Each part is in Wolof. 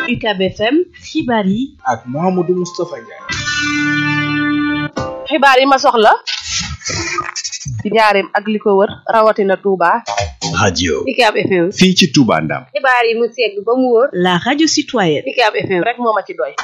UCAB FM xibaar yi ak Mouhamadou Moustapha Ndiaye. xibaar yi ma soxla ci njaareem ak li ko wër rawatina Touba. radio UCAB FM. fii ci Touba Ndam. xibaar yi mu segg ba mu wóor. la radio citoyenne UCAB FM rek moo ma ci doy.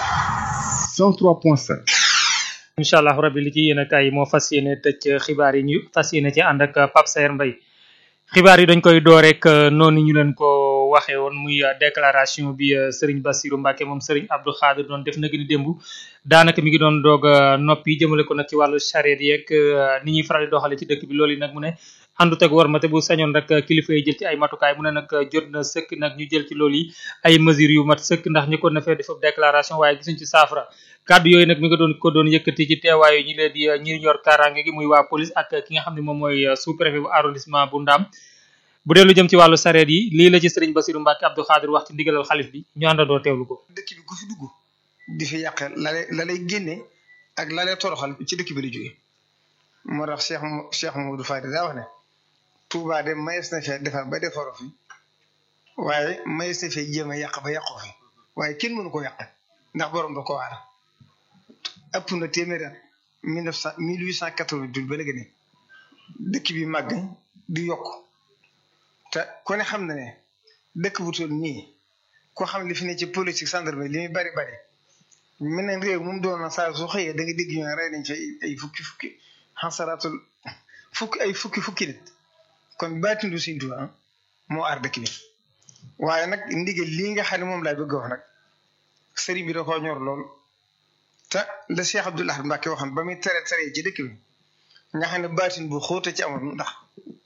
103.5. incha allah rabbi li ci yéen a kaay moo fas yéene tëj xibaar yi ñu fas yéene ci ànd ak Pape Saer Mbaye xibaar yi dañ koy door rek noonu ñu leen ko waxee woon muy déclaration bi Serigne Bassirou Mbacke moom Serigne Abdou Khadir doon def na gën a démb daanaka mi ngi doon doog noppi jëmale ko nag ci wàllu charrette yeeg ni ñuy faral di doxale ci dëkk bi loolu yi nag mu ne àndut ak war ma te bu sañoon rek kilifa yi jël ci ay matukaay mu ne nag jot na sëkk nag ñu jël ci loolu yi ay mesures yu mat sëkk ndax ñu ko na fee def déclaration waaye gisuñ ci saafara kàddu yooyu nag mi nga doon ko doon yëkkati ci teewaayu ñi leen di ñi yor kaaraange gi muy waa police ak ki nga xam ne moom mooy sous préfet bu arrondissement bu Ndam bu dee lu jëm ci wàllu sareet yi lii la ci sëriñ Bassirou Mbacke Abdou Khadir wax ci ndigalal xalif bi ñu àndandoo teewlu ko. dëkk bi ku fi dugg di fi yàq la lay la lay génne ak la lay toroxal ci dëkk bi la jógee moo tax Cheikh Cheikh Mamadou Fadi daa wax ne Touba de mayees na fee defar ba defaroo fi waaye mayees na fee jéem a yàq ba yàqoo fi waaye kenn mënu ko yàq ndax borom da ko waar ëpp na téeméer at mille neuf cent mille huit cent quatre-vingt-huit ba léegi ne dëkk bi màgg di yokk te ku ne xam na ne dëkk bu toll nii ko xam li fi ne ci politique gendarmerie li muy bari bari mel ne réew moom doon na saa su xëyee da nga dégg ñu rey nañ fi ay fukki fukki xasaraatul fukki ay fukki fukki nit kon baatindu Sëriñ Tuubaa moo aar dëkk bi waaye nag ndigal lii nga xam ne moom laay bëgg wax nag sëriñ bi da koo ñor lool te la Cheikh Abdoul Ahad Mbacké waxoon ba muy tere tere ci dëkk bi nga xam ne baatin bu xóote ci amoon ndax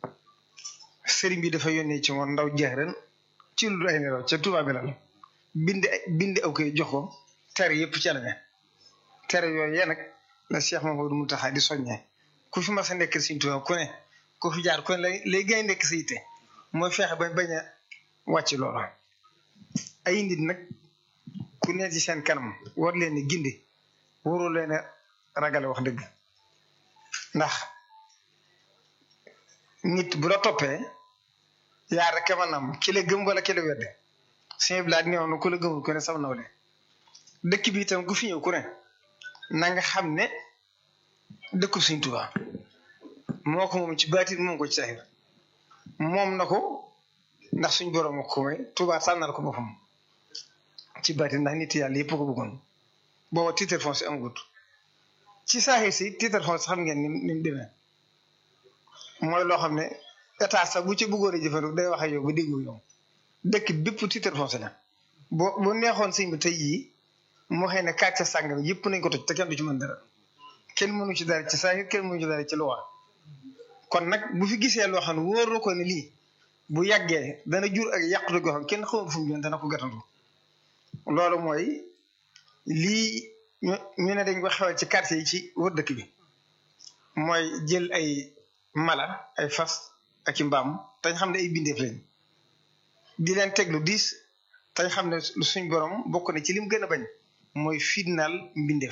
sëriñ bi dafa yónnee ci moom ndaw jeex ren ci lu ay nelaw ca Touba bi la bind bind aw koy jox ko tere yëpp ci la ne tere yooyu yéen nag la Cheikh Mamadou Mountakha di soññee ku fi mas a nekk Sëriñ Tuubaa ku ne ku fi jaar ku ne lay lay gay nekk sa yitte mooy feexe ba bañ a wàcc loolu ay nit nag ku ne ci seen kanam war leen ni gindi warul leen a ragale wax dëgg ndax nit bu la toppee yaa rek ma nam ki la gëm wala ki la wedde sëñ bi laa néew na ku la gëmul ku ne sam nawle dëkk bi itam ku fi ñëw ku ne na nga xam ne dëkku Sëñ Tuubaa moo ko moom ci baatin moom ko ci saxir moom na ko ndax suñ borom ko may Tuubaa tànnal ko boppam ci baatin ndax nit yàlla yëpp ko bëggoon booba titre foncier amagut ci saaxir si titre foncier xam ngeen ni ni mu demee mooy loo xam ne état sax bu ci bëggoon a jëfandiku day wax ak yow ba déggu yow dëkk bépp titre foncier la boo bu neexoon sëñ bi tey jii moo xëy ne kàcce sàngam yëpp nañ ko toj te kenn du ci mën dara kenn mënu ci dara ci saa kenn mënu ci dara ci luwa kon nag bu fi gisee loo xam ne wóor na ko ne lii bu yàggee dana jur ak yàqute goo xam kenn xamul fu mu jëm dana ko gàttandu loolu mooy lii ñu ñu ne dañ ko xewal ci quartier yi ci wër dëkk bi mooy jël ay mala ay fas ak i mbaam tañ xam ne ay bindeef lañ di leen teg lu diis tañ xam ne suñ borom bokk na ci lim gën a bañ mooy fitnaal mbindeef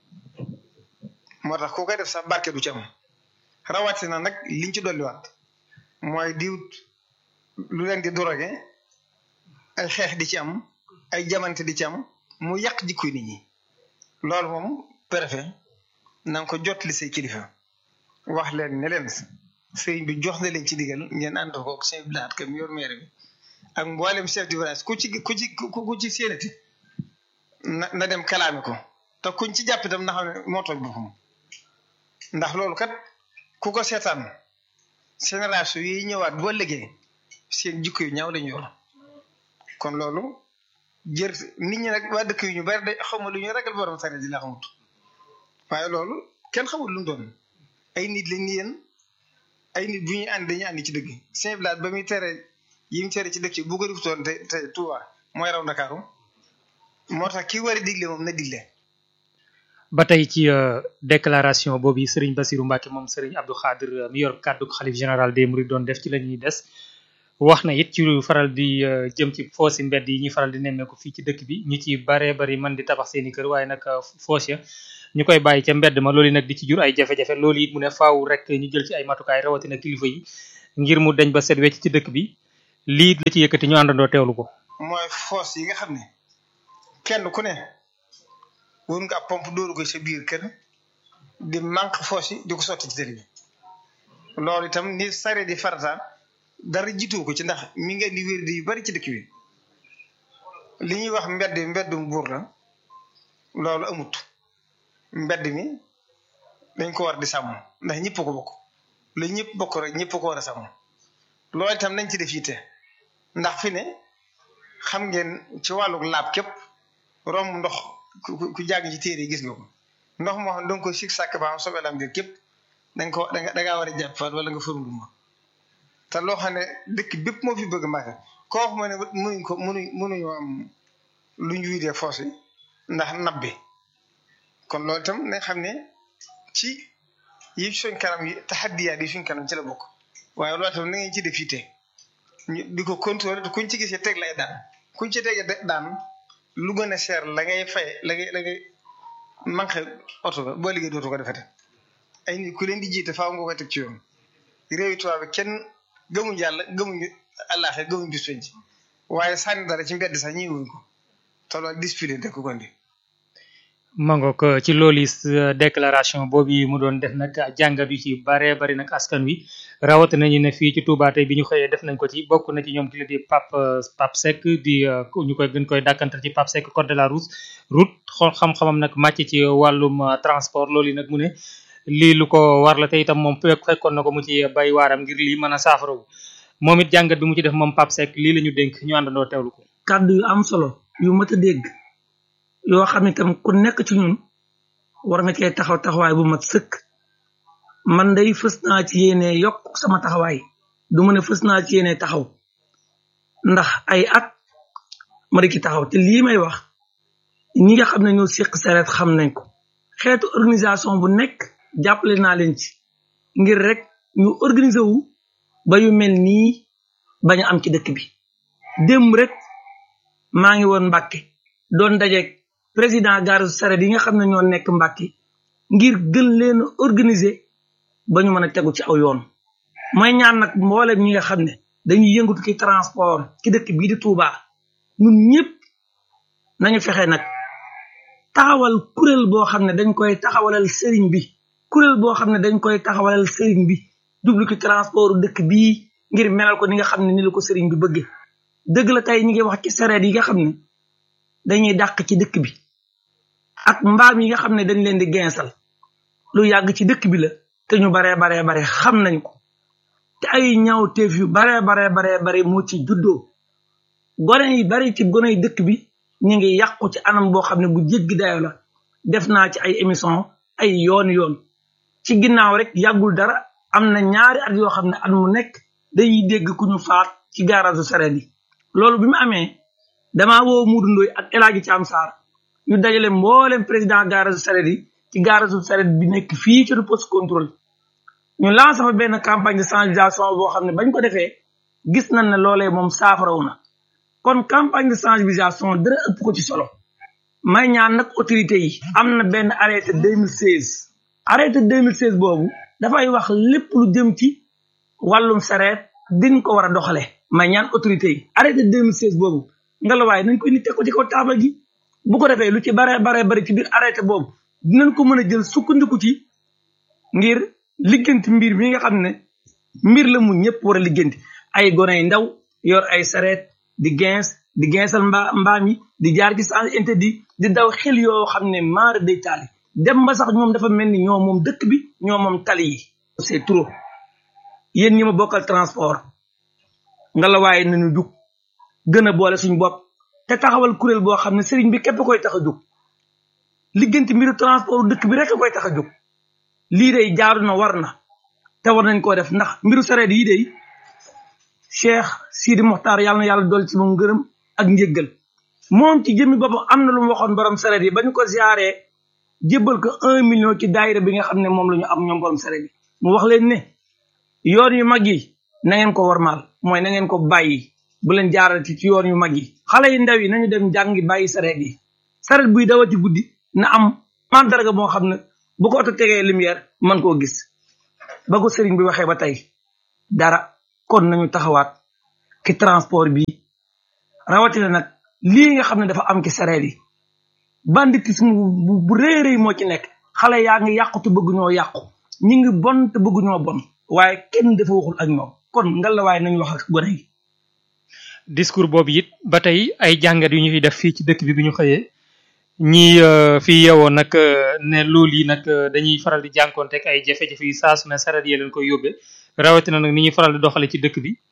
moo tax koo koy def sax barke du ci am rawatina nag liñ ci dolliwaat mooy diwut lu leen di drogué ay xeex di ci am ay jamante di ci am mu yàq jikkoy nit ñi loolu moom préfet na nga ko jot li say kilifa wax leen ne leen sëriñ bi jox na leen ci digal ngeen ànd ko chef de village kam yor maire bi ak mboolem chef de village ku ci ku ci ku ci séenati na na dem kalaame ko te kuñ ci jàpp itam na xam ne moo tooñ boppam ndax loolu kat ku ko seetaan génération yi ñëwaat boo liggéey seen jikko yu ñaaw lañu yor kon loolu jër nit ñi nag waa dëkk yu ñu bari day xawma lu ñu ragal borom sareet yi la xamut waaye loolu kenn xamul lu mu doon ay nit lañ ni yéen ay nit bu ñuy ànd dañuy ànd ci dëgg Saint Blaat ba muy tere yi mu tere ci dëkk yi bu ko defutoon te te Touba mooy raw Ndakaaru moo tax ki war a digle moom na digle ba tey ci déclaration boobu Serigne Bassirou Mbacke moom Serigne Abdou Khadir mi yor kàddu xalif général des Mourides doon def ci la ñuy des wax na it ci lu faral di jëm ci foosi mbedd yi ñuy faral di nemmeeku fii ci dëkk bi ñu ci baree bari man di tabax seeni kër waaye nag foos ya ñu koy bàyyi ca mbedd ma loolu nag di ci jur ay jafe-jafe loolu it mu ne faaw rek ñu jël ci ay matukaay rawatina kilifa yi ngir mu dañ ba set wecc ci dëkk bi lii la ci yëkkati ñu àndandoo teewlu ko. mooy foos yi nga xam ne kenn ku ne wër nga ab pompe dóoru ko sa biir kër di manque foos yi di ko sotti ci tëri bi loolu itam ni sare di farata dara jiitu ko ci ndax mi nga di wér di yu bari ci dëkk bi li ñuy wax mbedd mbeddum buur la loolu amut mbedd mi dañ ko war di sàmm ndax ñëpp ko bokk lu ñëpp bokk rek ñëpp ko war a sàmm loolu itam nañ ci def yitte ndax fi ne xam ngeen ci wàllu laab képp romb ndox ku ku jàng ci téere yi gis nga ko ndox moo xam da nga ko sig sàkk ba am soobee lam dir képp da nga ko da nga war a jàpp wala nga fërul ma te loo xam ne dëkk bépp moo fi bëgg màgg koo xam ne mënuñ ko mënuñ mënuñoo am lu ñu wiidee foos yi ndax nabbi kon loolu itam nañ xam ne ci yi suñ kanam yi taxaddiyaat yi suñ kanam ci la bokk waaye loolu itam na ngeen ci def yitte ñu di ko contrôler te kuñ ci gisee teg lay daan kuñ ci teg daan lu gën a cher la ngay fay la ngay la ngay manqué oto ba boo liggéey dootu ko defete ay nit ku leen di jiite faaw nga koy teg ci yoon réewi tubaab bi kenn gëmuñ yàlla gëmuñu àllaaxe gëmuñ bis penc waaye sànni dara ci mbedd sax ñi wuñ ko te loolu discipline de ko gondi mangook ci loolu déclaration boobu mu doon def nag jàngat yu ci bare bari nag askan wi rawati nañu ne fii ci Touba tey bi ñu xëyee def nañ ko ci bokk na ci ñoom ki la di Pape Pape Seck di ñu koy gën koy dàkkantal ci Pape Seck code de la route route xool xam-xamam nag màcc ci wàllum transport loolu nag mu ne lii lu ko war la te itam moom fekkoon na ko mu ci bay waaram ngir lii mën a saafarawu moom it jàngat bi mu ci def moom Pape Seck lii la ñu dénk ñu àndandoo teewlu ko. kàddu yu am solo yu mat a dégg yoo xam ne tam ku nekk ci ñun war nga cee taxaw taxawaay bu mat sëkk man day fës naa ci yéene yokk sama taxawaay du ma ne fës naa ci yéene taxaw ndax ay at ma di ci taxaw te lii may wax ñi nga xam ne ñoo séq sareet xam nañ ko xeetu organisation bu nekk jàppale naa leen ci ngir rek ñu organiser wu ba yu mel nii bañ a am ci dëkk bi démb rek maa ngi woon Mbàkke doon dajeeg président gare sareet yi nga xam ne ñoo nekk Mbàkke ngir gën leen a organiser ba ñu mën a tegu ci aw yoon mooy ñaan nag mboolem ñi nga xam ne dañuy yëngatu ci transport ci dëkk bii di Touba ñun ñëpp nañu fexe nag taxawal kuréel boo xam ne dañ koy taxawalal sëriñ bi kuréel boo xam ne dañ koy taxawalal sëriñ bi jublu ci transport dëkk bii ngir melal ko ni nga xam ne ni la ko sëriñ bi bëgge dëgg la tey ñi ngi wax ci sareet yi nga xam ne dañuy dàq ci dëkk bi ak mbaam yi nga xam ne dañ leen di gensal lu yàgg ci dëkk bi la te ñu baree baree bare xam nañ ko te ay ñaawteef yu baree baree baree bare moo ci juddoo gone yi bari ci gone yi dëkk bi ñu ngi yàqu ci anam boo xam ne bu jéggi dayo la def naa ci ay émission ay yoon yoon ci ginnaaw rek yàggul dara am na ñaari at yoo xam ne at mu nekk dañuy dégg ku ñu faat ci garage sareet yi loolu bi mu amee damaa woo Muudu Ndoy ak El Hadji Thiam Sarr ñu dajale mboolem président garage sareet yi ci garage sareet bi nekk fii ci poste contrôle ñu lancé fa benn campagne de sensibilisation boo xam ne bañ ko defee gis nañ ne loolee moom saafarawu na kon campagne de sensibilisation dara ëpp ko ci solo may ñaan nag autorité yi am na benn arrêté 2016 arrêté 2016 boobu dafay wax lépp lu jëm ci wàllum sareet diñ ko war a doxale may ñaan autorité yi arrêté 2016 boobu nga la waaye nañ ko indi teg ko ci kaw taabal ji bu ko defee lu ci bare bare bari ci biir arrêté boobu dinañ ko mën a jël sukkandiku ci ngir ligganti mbir mi nga xam ne mbir la mu ñëpp war a ligganti ay gone yu ndaw yor ay sareet di gens di gensal mbaa mbaam yi di jaar ci sens interdit di daw xel yoo xam ne maara day taali dem ba sax ñoom dafa mel ni ñoo moom dëkk bi ñoo moom tali yi c'est trop yéen ñi ma bokkal transport nga la waaye nañu jug gën a boole suñu bopp te taxawal kuréel boo xam ne sëriñ bi képp koy tax a jug ligganti mbiru transport dëkk bi rek koy tax a jug lii day jaaru na war na te war nañ koo def ndax mbiru sareet yi day cheikh sidi moxtaar yàlla na yàlla dool ci moom ngërëm ak njëggal moom ci jëmmi boppam am na lu mu waxoon borom sareet yi ba ñu ko ziaree jébbal ko un million ci daayira bi nga xam ne moom la ñu am ñoom borom sareet yi mu wax leen ne yoon yu mag yi na ngeen ko warmaal mooy na ngeen ko bàyyi bu leen jaarati ci yoon yu mag yi xale yi ndaw yi nañu dem jàngi bàyyi sareet yi sareet buy dawati guddi na am mandarga moo xam ne bu ko oto tegee lumière mën koo gis ba ko sëriñ bi waxee ba tey dara kon nañu taxawaat ci transport bi rawatina nag lii nga xam ne dafa am ci sareet yi banditisme bu bu rëy rëy moo ci nekk xale yaa ngi yàqu te bëgg ñoo yàqu ñi ngi bon te bëgg ñoo bon waaye kenn dafa waxul ak ñoom kon ngalawaay nañ wax ak gone yi discours boobu it ba tey ay jàngat yu ñu fi def fii ci dëkk bi bi ñu xëyee ñi fii yeewoo nag ne loolu yi nag dañuy faral di jànkoonteeg ay jafe-jafe yu saa su ne saret yee leen koy yóbbee rawatina nag ni ñuy faral di doxale ci dëkk bi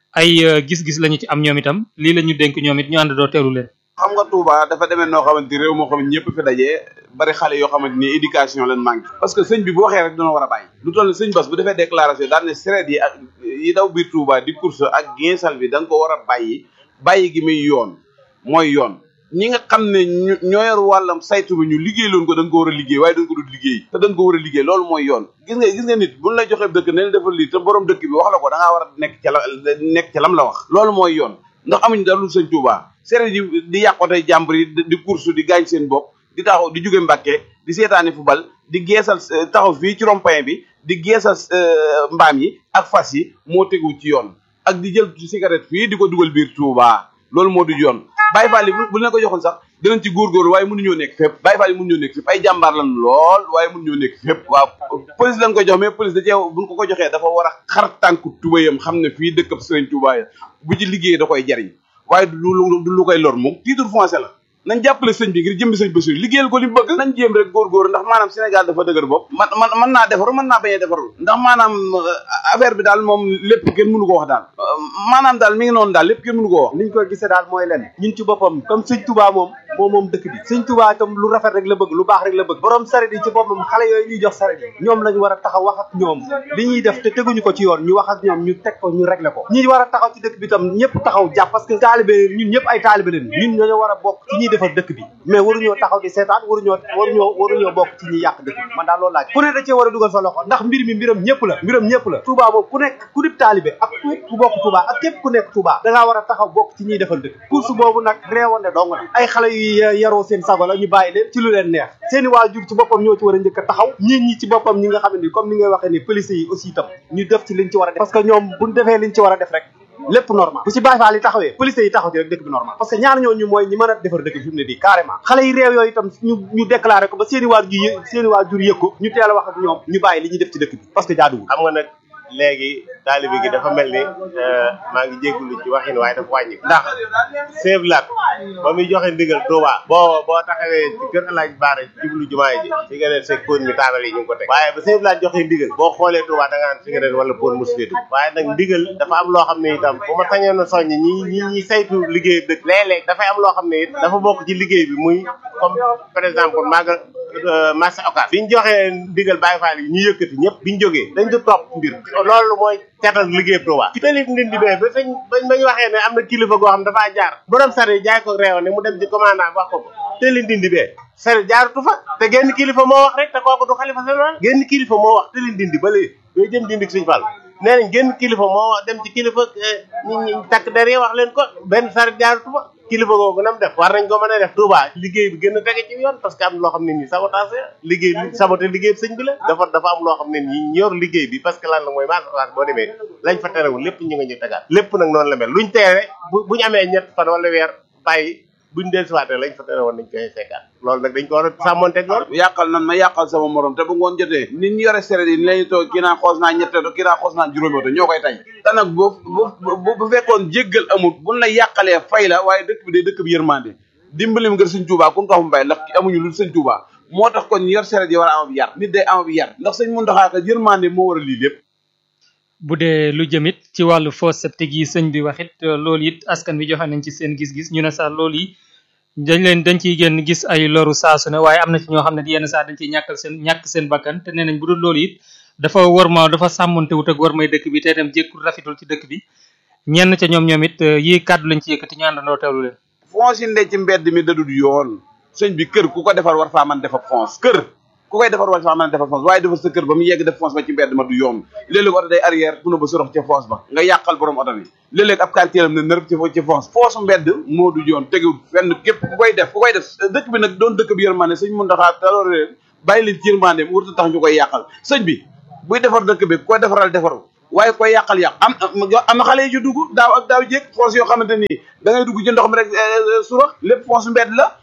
ay gis-gis lañu ci am ñoom itam lii la ñu dénk ñoom it ñu ànd doo teelu leen xam nga Touba dafa demee noo xamante ni réew moo xam ne ñëpp fi dajee bari xale yoo xamante ni éducation leen manqué parce que sëñ bi bu waxee rek dina war a bàyyi lu toll sëñ Bass bu defee déclaration daan ne seret yi ak yi daw biir Touba di course ak ginsal bi da nga ko war a bàyyi bàyyi gi muy yoon mooy yoon ñi nga xam ne ñoo yor wàllam saytu bi ñu liggéey loon ko da nga ko war a liggéey waaye da nga ko dul liggéey te da nga ko war a liggéey loolu mooy yoon gis nga gis nga nit buñ la joxee dëkk ne la defal lii te borom dëkk bi wax la ko da ngaa war a nekk ca la nekk ca lam la wax loolu mooy yoon ndax amuñu dara lu sëñ Touba seret yi di yàqotey jàmbur yi di course di gaañ seen bopp di taxaw di jóge Mbàkke di seetaani football di geesal taxaw fii ci rond-point bi di geesal mbaam yi ak fas yi moo tegu ci yoon ak di jël cigarette fii di ko dugal biir Touba loolu moo du yoon Baye Fall yi bu leen ko joxoon sax dinañ ci góorgóorlu waaye mënuñoo nekk fépp Baye Fall yi mënuñoo nekk fépp ay jàmbaar lan lool waaye mënuñoo nekk fépp waaw police lañ ko jox mais police da cee buñ ko ko joxee dafa war a xar tànku tubayam xam ne fii dëkkab Sëriñ Touba ya bu ci liggéey da koy jariñ waaye du lu du lu koy lor moom titre foncier la nañ jàppale sëñ bi ngir jëmbi sëñ Bassirou liggéeyal ko li bëgg nañ jéem rek góorgóor ndax maanaam Sénégal dafa dëgër bopp man man mën naa defaru mën naa bañ a defaru ndax maanaam affaire bi daal moom lépp kenn mënu ko wax daal maanaam daal mi ngi noonu daal lépp kenn mënu ko wax niñ koy gisee daal mooy len ñun ci boppam comme sëñ Touba moom moom moom dëkk bi sëñ Touba itam lu rafet rek la bëgg lu baax rek la bëgg borom saret yi ci boppam xale yooyu ñuy jox saret yi ñoom lañu war a taxaw wax ak ñoom li ñuy def te teguñu ko ci yoon ñu wax ak ñoom ñu teg ko ñu régler ko ñi war a taxaw ci dëkk bi itam ñëpp taxaw jàpp parce que taalibe ñun ñëpp ay taalibe leen ñun ñoo war a bokk ci ñuy defar dëkk bi mais waruñoo taxaw di seetaan waruñoo waruñoo waruñoo bokk ci ñi yàq dëkk bi man daal loolu laaj ku ne da cee war a dugal sa loxo ndax mbir mi mbiram ñëpp la mbiram ñëpp la Touba moom ku nekk ku dib taalibe ak ku bokk Touba ak képp ku nekk Touba da ngaa war a taxaw bokk ci ñuy defal dëkk course boobu nag réewande dong la ay xale yu yaroo seen sago la ñu bàyyi leen ci lu leen neex seeni waajur ci boppam ñoo ci war a njëkk a taxaw ñit ñi ci boppam ñi nga xam ne comme ni ngay waxee ni police yi aussi itam ñu def ci liñ ci war a def parce que ñoom buñ defee liñ ci war a def rek lépp normal bu ci Baye Fall yi taxawee police yi taxaw ci rek dëkk bi normal parce que ñaar ñooñu mooy ñi mën a defar dëkk bi fi mu ne nii carrément xale yi réew yooyu itam ñu ñu déclaré ko ba seeni waajur yë seeni waajur yëg ko ñu teel a wax ak ñoom ñu bàyyi li ñuy def ci dëkk bi parce que jaaduwul xam nga nag léegi taalibe gi dafa mel ni maa ngi jéggulu ci waxin waaye dafa wàññi ndax Sèye Lat ba muy joxe ndigal Touba boo boo taxawee ci kër El Hadj Baara jublu jumaa ji ci nga ne seg pon mi taabal yi ñu ngi ko teg waaye ba Sèye Lat joxe ndigal boo xoolee Touba da nga naan cigarette wala pon mosu fee dugg waaye nag ndigal dafa am loo xam ne itam bu ma sañoon a soññ ñi ñi ñi saytu liggéey dëkk léeg-léeg dafay am loo xam ne it dafa bokk ci liggéey bi muy comme par exemple maaga marché occas biñ joxee ndigal Baye Fall yi ñu yëkkati ñëpp biñ jógee dañ du topp mbir loolu mooy catal liggéey Touba ci talib ndindi bee ba sañ bañ bañ waxee ne am na kilifa goo xam dafaa jaar borom sare jaay ko réew ne mu dem ci commandant wax ko ko tali ndindi bee sare jaaratu fa te genn kilifa moo wax rek te kooku du xalifa général genn kilifa moo wax tali ndindi ba léegi yooyu jëm dindi suñ fal nee nañ genn kilifa moo wax dem ci kilifa ñi ñi takk der yi wax leen ko benn sare jaaratu fa kilifa googu nam def war nañ ko mën a def Touba liggéey bi gën a tege ci yoon parce que am loo xam ne nii sabotage liggéey bi saboté liggéey bi sëñ bi la dafa dafa am loo xam ne nii ñor liggéey bi parce que lan la mooy marché boo demee lañ fa terewul lépp ñu nga ñu tegaat lépp nag noonu la mel luñ teere bu buñu amee ñett fan wala weer bàyyi buñ del siwaatee lañ fa tere woon nañ koy fekkaat loolu nag dañ ko war a sàmmonteeg loolu yàqal nan ma yàqal sama morom te bu ngoon jotee nit ñi yore seret yi ni lañu toog kii naa xoos naa ñette to kii naa xoos naa juróomi oto ñoo koy tay te nag bu bu bu fekkoon jéggal amut buñ la yàqalee fay la waaye dëkk bi day dëkk bi yërmande dimbalim ngir sëñ Tuubaa kun tax mu mbay ndax amuñu lu sëñ Tuubaa moo tax kon ñu yor seret yi war a am ab yar nit day am ab yar ndax sëñ Muntaxaa ka yërmande moo war a lii lépp bu dee lu jëmit ci wàllu fosse septique yi sëñ bi waxit loolu it askan bi joxe nañ ci seen gis-gis ñu ne sax loolu yi dañ leen dañ ciy génn gis ay loru saasu ne waaye am na ci ñoo xam ne yenn saa dañ ciy ñàkkal seen ñàkk seen bakkan te nee nañ bu dul loolu it dafa war ma dafa sàmmonte wut ak war may dëkk bi te itam jékkul rafetul ci dëkk bi ñenn ca ñoom ñoom it yii kàddu lañ ci yëkkati ñu àndandoo teewlu leen fonce yi ndee ci mbedd mi dadul yoon sëñ bi kër ku ko defar war faa mën defar fonce kër ku koy defar war faa mën defar fonce waaye defar sa kër ba mu yegg def fonce ba ci mbedd ma du yoon léeg-léeg oto day arrière puna ba sorox ca fonce ba nga yàqal borom oto bi léeg-léeg ab kantéeram ne nërëb ci ci fonce fonce mbedd moo du yoon tegewul fenn képp ku koy def ku koy def dëkk bi nag doon dëkk bi yërmande sëñ mun ndaxaa taloor leen bàyyi leen ci yërmande mu wurta tax ñu koy yàqal sëñ bi buy defar dëkk bi ku koy defaral defaru waaye koy yàqal yàq am am na xale yi ci dugg daaw ak daaw jéeg fonce yoo xamante nii da ngay dugg ci ndox mi rek surax lépp fonce mbedd la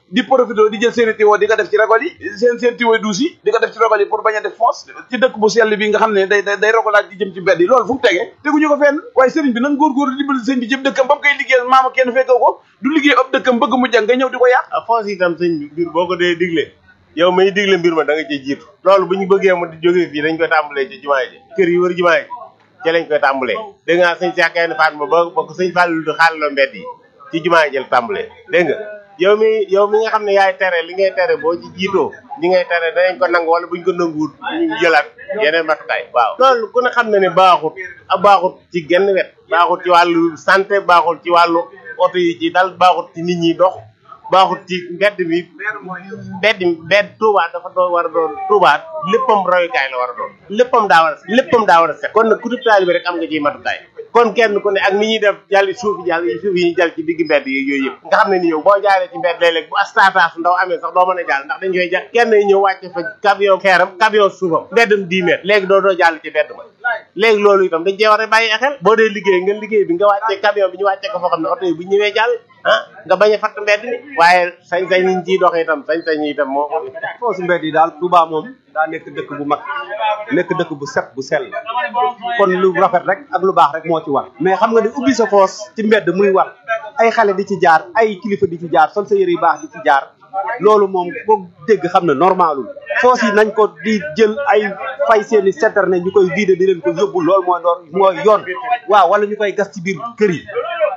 di profité di jël seen i tiwo di ko def ci ragol yi seen seen tiwo duus yi di ko def ci ragol yi pour bañ a def foos ci dëkk bu sell bi nga xam ne day day day rogolaat di jëm ci mbedd yi loolu fu mu tegee teguñu ko fenn waaye sëriñ bi nan góorgóorlu dimbali sëñ bi jëm dëkkam ba mu koy liggéeyal maama kenn fekkoo ko du liggéey ab dëkkam bëgg mu jàng nga ñëw di ko yàq foos itam sëñ bi mbir boo ko dee digle yow may digle mbir ma da nga ciy jiitu loolu bu ñu bëggee mu di jógee fii dañ koy tàmbalee ci jumaa ji kër yi wër jumaa ji ci lañ koy tàmbalee dégg nga sëñ Cheikh Gaïndé Fatma ba ba ko sëñ Fallou di xaalaloo mbedd yi ci jumaa ji la tàmbalee dégg nga yow mi yow mi nga xam ne yaay tere li ngay tere boo ci jiitoo ñi ngay tere danañ ko nangu wala buñ ko nanguwut ñu jëlaat yeneen matukaay waaw loolu ku ne xam ne ne baaxut a baaxut ci genn wet baaxut ci wàllu santé baaxut ci wàllu oto yi ci dal baaxut ci nit ñi dox baaxut ci mbedd mi mbedd mbedd Touba dafa doon war a doon Touba léppam royukaay la war a doon léppam daa war a léppam daa war a set kon nag ku di taalibe rek am nga ciy matukaay kon kenn ku ne ak ni ñuy def jàll suuf yi jàll suuf yi ñuy jàll ci digg mbedd yi yooyu yëpp nga xam ne ni yow boo jaaree ci mbedd léeg-léeg bu astataas ndaw amee sax doo mën a jàll ndax dañ koy jàll kenn ñëw wàcce fa camion xeeram camion suufam mbeddam 10 mètres léegi doo doo jàll ci mbedd ma léegi loolu itam dañ cee war a bàyyi xel boo dee liggéey nga liggéey bi nga wàccee camion bi ñu wàccee ko foo xam ne oto yi bu ñëwee jàll ah nga bañ a fatt mbedd mi waaye sañ-sañ niñ ciy doxee itam sañ-sañ yi itam moo foosu mbedd yi daal Touba moom daa nekk dëkk bu mag nekk dëkk bu set bu sell kon lu rafet rek ak lu baax rek moo ci war mais xam nga ni ubbi sa foos ci mbedd muy war ay xale di ci jaar ay kilifa di ci jaar sol sa yëre yu baax di ci jaar loolu moom boo dégg xam ne normalul foos yi nañ ko di jël ay fay seeni citerne ñu koy vider di leen ko yóbbu loolu mooy doon mooy yoon waaw wala ñu koy gas ci biir kër yi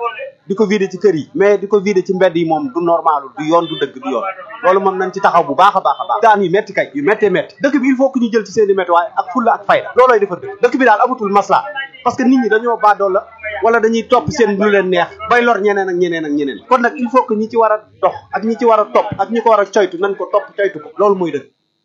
di ko vider ci kër yi mais di ko vider ci mbedd yi moom du normalul du yoon du dëgg du yoon loolu moom nañ ci taxaw bu baax a baax a baax daan yu metti kay yu méttee métti dëkk bi il faut que ñu jël ci seeni métti waaye ak fulla ak fayda loolooy defar dëkk dëkk bi daal amatul masla parce que nit ñi dañoo baadoo la wala dañuy topp seen lu leen neex bay lor ñeneen ak ñeneen ak ñeneen kon nag il faut que ñi ci war a dox ak ñi ci war a topp ak ñi ko war a coytu nañ ko topp coytu ko loolu mooy dëgg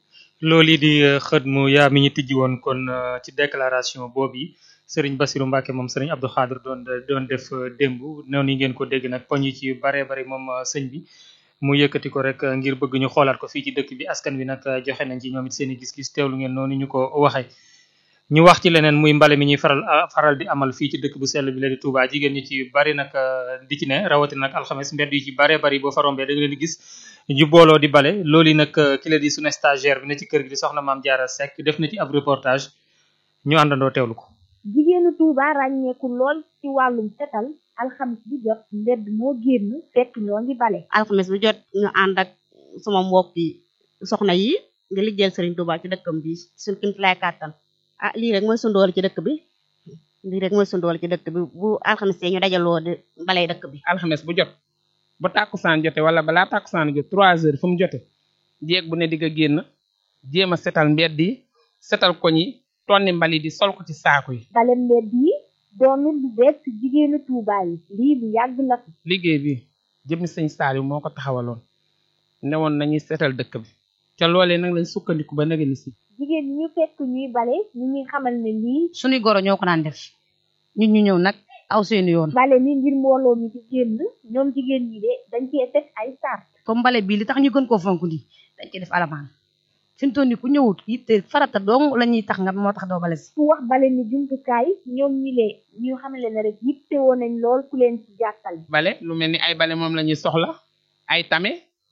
loolu di xët mu yaa mi ñu tijji woon kon ci déclaration boobu yi sëriñ Bassirou Mbacke moom sëriñ Abdou Khadre doon doon def démb noonu yi ngeen ko dégg nag poñ yi ci baree bari moom sëñ bi mu yëkkati ko rek ngir bëgg ñu xoolaat ko fii ci dëkk bi askan wi nag joxe nañ ci ñoom it seen i gis-gis teewlu ngeen noonu ñu ko waxee. ñu wax ci leneen muy mbale mi ñuy faral faral di amal fii ci dëkk bu sell bi la di Touba jigéen ñi ci bari nag di ci ne rawatina nag alxames mbedd yi ci baree bari boo fa rombee da nga leen di gis ñu booloo di bale loolu yi nag ki la di sunu stagiaire bi ne ci kër gi di soxna maam Diarra Seck def na ci ab reportage ñu àndandoo teewlu ko. jigéenu Touba ràññeeku lool ci wàllum setal alxames bu jot mbedd moo génn fekk ñoo ngi bale alxames bu jot ñu ànd ak sama mbokki soxna yi nga liggéeyal Serigne Touba ci dëkkam bi suñ kim lay kàttan ah lii rek mooy sundool ci dëkk bi lii rek mooy sundool ci dëkk bi bu alxames ñu dajaloo di balay dëkk bi alxames bu jot ba tàkkusaan jote wala balaa tàkkusaan jot trois heures fu mu jote jéeg bu ne di nga génn jéem a setal mbedd yi setal koñ yi tonni mbali di sol ko ci saaku yi bale mbedd yi doonul lu bees ci jigéenu Touba yi lii lu yàgg la fi liggéey bi jëmmi sëñ Saliou moo ko taxawaloon newoon nañuy setal dëkk bi ca loolee nag lañ sukkandiku ba nëgëni si jigéen ñi ñu fekk ñuy bale ñu ñuy xamal ne lii suñuy goro ñoo ko daan def ñun ñu ñëw nag aw seeni yoon bale mi ngir mbooloo mi di génn ñoom jigéen ñi de dañ cee teg ay sart comme mbale bii li tax ñu gën koo fonk nii dañ cee def alamaan fi mu toll nii ku ñëwut yitte farata dong la ñuy tax nga moo tax doo bale si ku wax bale ni jumtukaay ñoom ñi lee ñu xamale ne rek yitte woon nañ lool ku leen ci jàppale bale lu mel ni ay bale moom la ñuy soxla ay tame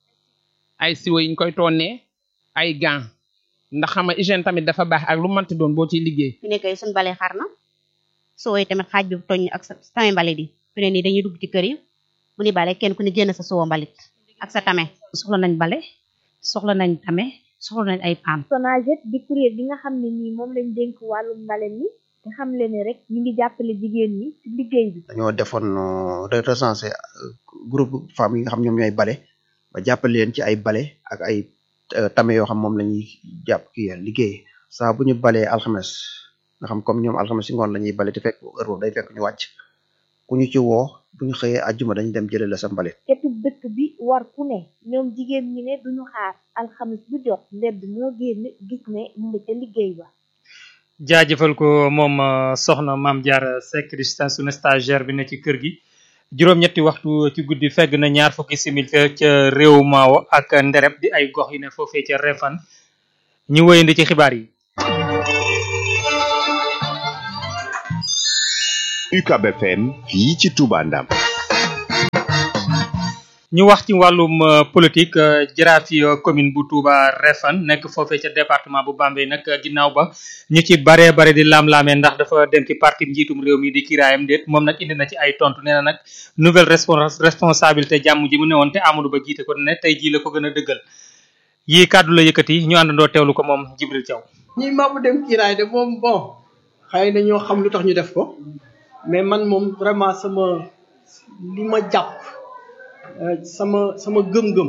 ay siwo yiñ koy tonnee ay gants ndax xam nga hygiène tamit dafa baax ak lu mënti doon boo ciy liggéey fi nekk suñ bale xar na soo yi tamit xaaj bi toñ ak sa tame mbalit yi fi ne nii dañuy dugg ci kër yi bu ni bale kenn ku ne génn sa suwo mbalit ak sa tame soxla nañ bale soxla nañ tame soxla nañ ay paan Sonaget di kuréel gi nga xam ne nii moom lañ dénk wàllum mbale mi te xam le ne rek ñu ngi jàppale jigéen ñi ci liggéey bi dañoo defoon recensé groupe femmes yi nga xam ñoom ñooy bale ba jàppale leen ci ay bale ak ay tame yoo xam moom la ñuy jàpp kii liggéey saa bu ñu balee alxames nga xam comme ñoom alxames si ngoon la ñuy bale te fekk heure boobu day fekk ñu wàcc ku ñu ci woo bu ñu xëyee àjjuma dañu dem jëlee la sa mbalit ketub dëkk bi war ku ne ñoom jigéen ñi ne duñu xaar alxames bu jot mbedd moo génn gis ne ñu ngi ca liggéey ba jaajëfal ko moom soxna maam Diarra Seck di sunu stagiaire bi ne ci kër gi juróom-ñetti waxtu ci guddi fegg na ñaar fukki simil ca réew maawo ak ndereb di ay gox yu ne foofee ca refan ñu wëyandi ci xibaar yi UCAB FM fii ci Touba Ndam ñu wax ci wàllum politique jaraaf yi commune bu Touba Refane nekk foofee ca département bu Bambey nag ginnaaw ba ñu ci baree bare di laam-laamee ndax dafa dem ci parti njiitum réew mi di kiraayam déet moom nag indi na ci ay tontu nee na nag nouvelle responsabilité jàmm ji mu newoon te Amadou Ba jiite ko ne tey jii la ko gën a dëggal yii kàddu la yëkkati ñu àndandoo teewlu ko moom Jibril Thiaw. ñi maamu dem kiiraay de moom bon xëy na ñoo xam lu tax ñu def ko mais man moom vraiment sama li ma jàpp sama sama gëm-gëm